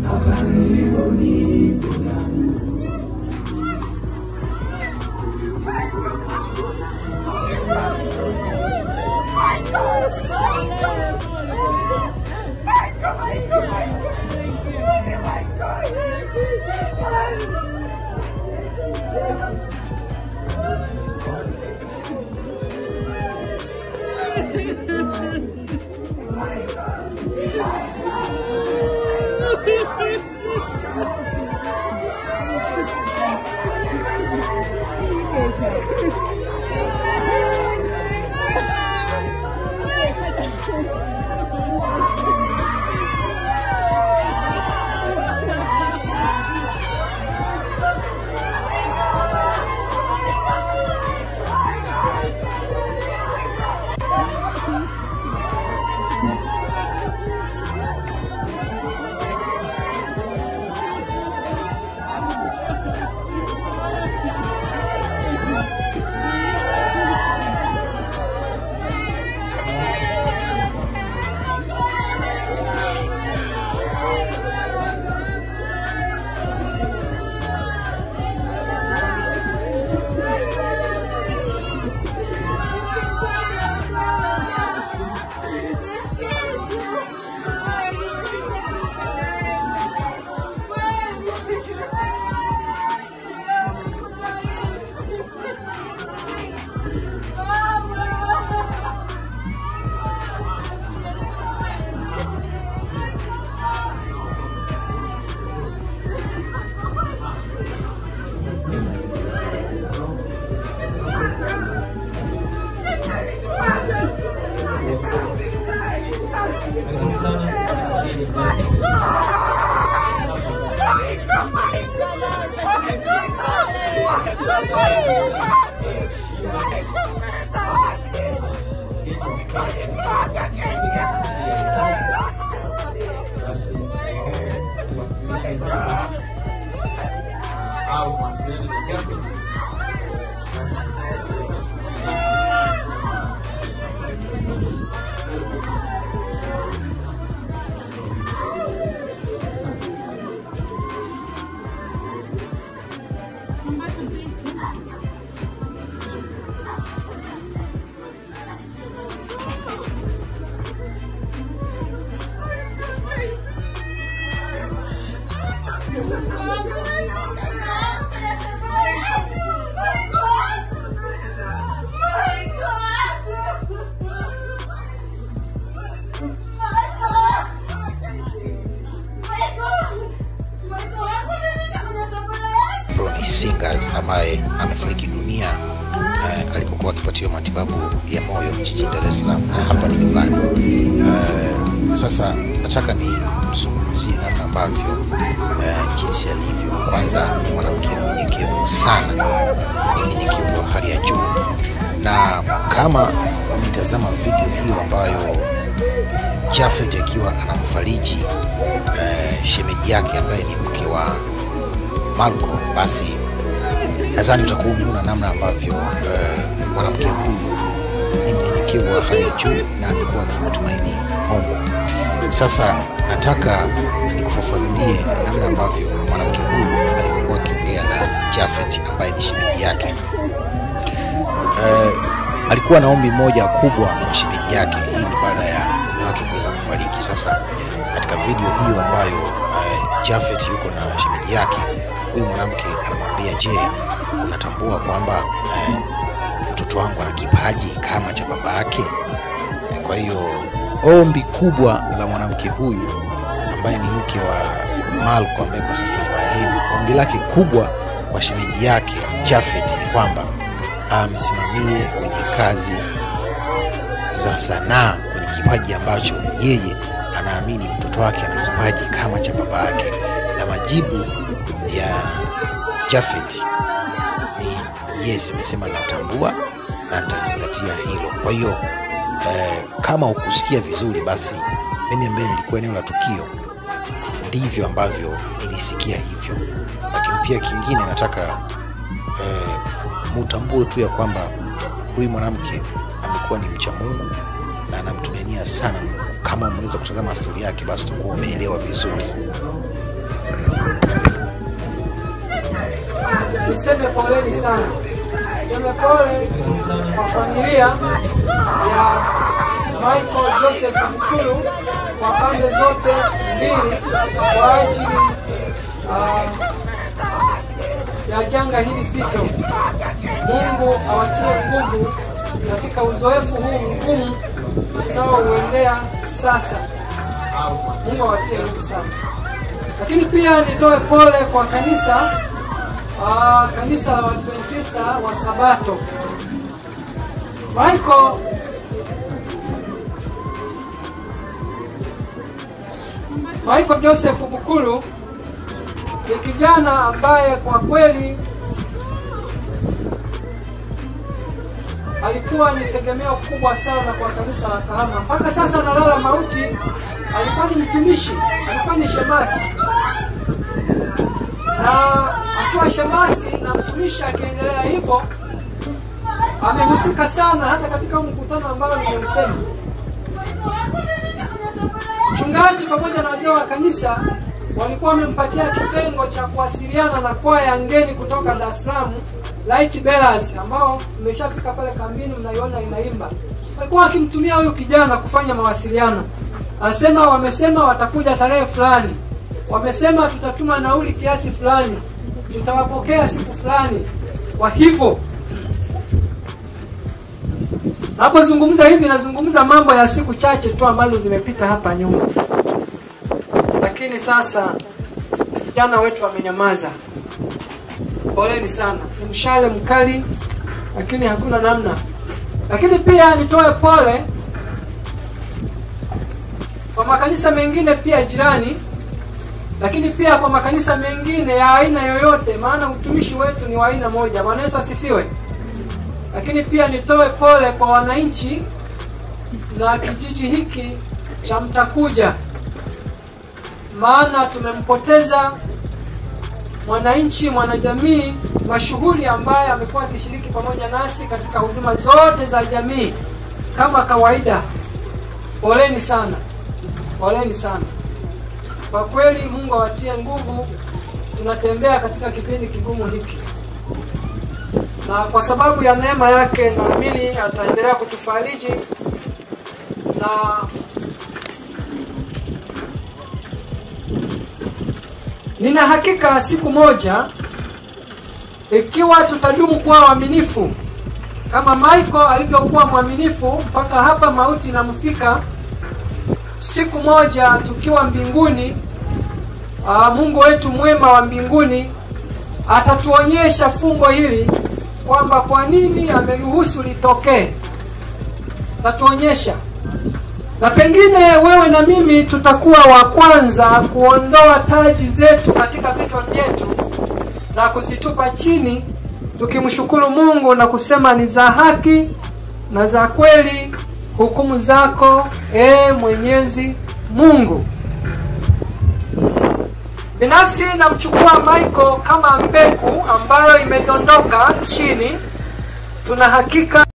Ronnie Singers ambaye amefariki dunia eh, alipokuwa akipatiwa matibabu ya moyo jijini Dar es Salaam na hapa ni nyumbani. Eh, sasa nataka nimzungumzie namna ambavyo eh, jinsi alivyo. Kwanza ni mwanamke mnyenyekevu sana, ni mnyenyekevu wa hali ya juu, na kama ukitazama video hiyo ambayo Jafet akiwa anamfariji eh, shemeji yake ambaye ni mke wa Marco, basi nadhani utakuwa umeona namna ambavyo eh, mwanamke huyu ni mnyenyekevu wa hali ya juu na alikuwa akimtumaini Mungu. Sasa nataka nikufafanulie namna ambavyo mwanamke huyu alikuwa akiongea na Jafet ambaye ni shemeji yake. Eh, alikuwa na ombi moja kubwa kwa shemeji yake. Hii ni baada ya mume wake kuweza kufariki. Sasa katika video hiyo ambayo uh, Jafet yuko na shemeji yake, huyu mwanamke anamwambia, je, unatambua kwamba uh, mtoto wangu ana kipaji kama cha baba yake? Kwa hiyo ombi kubwa la mwanamke huyu ambaye ni mke wa Malko ambaye kwa sasa ni marehemu, ombi lake kubwa kwa shemeji yake Jafet ni kwamba amsimamie kwenye kazi za sanaa, kwenye kipaji ambacho yeye anaamini mtoto wake ana kipaji kama cha baba yake, na majibu ya Jafet ni yes, imesema natambua na nitalizingatia hilo. Kwa hiyo eh, kama ukusikia vizuri, basi mimi ambaye nilikuwa eneo la tukio ndivyo ambavyo nilisikia hivyo, lakini pia kingine nataka eh, mutambue tu ya kwamba huyu mwanamke amekuwa ni mcha Mungu na anamtumainia sana Mungu. Kama umeweza kutazama stori yake, basi utakuwa umeelewa vizuri. niseme poleni sana, niseme pole kwa familia ya Michael Joseph Mkulu kwa pande zote mbili kwa ajili uh, ya janga hili zito. Mungu awatie nguvu katika uzoefu huu mgumu tunaouendea sasa. Mungu awatie nguvu sana. Lakini pia nitoe pole kwa kanisa aa, kanisa la Waadventista wa Sabato. Michael Michael Joseph Bukulu ni kijana ambaye kwa kweli alikuwa ni tegemeo kubwa sana kwa kanisa la Kahama. Mpaka sasa analala mauti. Alikuwa ni mtumishi, alikuwa ni shemasi, na akiwa shemasi na mtumishi akiendelea hivyo, amehusika sana hata katika mkutano ambao nimeusema. Mchungaji pamoja na wazee wa kanisa walikuwa wamempatia kitengo cha kuwasiliana na kwaya ngeni kutoka Dar es Salaam Light Bearers ambao mmeshafika pale kambini, mnaiona inaimba. Walikuwa wakimtumia huyu kijana kufanya mawasiliano. Anasema wamesema watakuja tarehe fulani, wamesema tutatuma nauli kiasi fulani, tutawapokea siku fulani. Kwa hivyo napozungumza hivi, nazungumza mambo ya siku chache tu ambazo zimepita hapa nyuma, lakini sasa vijana wetu wamenyamaza. Poleni sana, ni mshale mkali, lakini hakuna namna. Lakini pia nitoe pole kwa makanisa mengine pia jirani, lakini pia kwa makanisa mengine ya aina yoyote, maana utumishi wetu ni wa aina moja. Bwana Yesu asifiwe. Lakini pia nitoe pole kwa wananchi na kijiji hiki cha Mtakuja, maana tumempoteza mwananchi mwanajamii mashuhuri ambaye amekuwa akishiriki pamoja nasi katika huduma zote za jamii kama kawaida. Poleni sana, poleni sana kwa kweli. Mungu awatie nguvu. Tunatembea katika kipindi kigumu hiki, na kwa sababu ya neema yake naamini ataendelea kutufariji na Nina hakika siku moja ikiwa tutadumu kuwa waaminifu kama Michael alivyokuwa mwaminifu mpaka hapa mauti inamfika, siku moja tukiwa mbinguni, aa, Mungu wetu mwema wa mbinguni atatuonyesha fumbo hili kwamba kwa nini ameruhusu litokee. Atatuonyesha na pengine wewe na mimi tutakuwa wa kwanza kuondoa taji zetu katika vichwa vyetu na kuzitupa chini, tukimshukuru Mungu na kusema ni za haki na za kweli hukumu zako, e Mwenyezi Mungu. Binafsi namchukua Michael kama mbegu ambayo imedondoka chini. Tuna hakika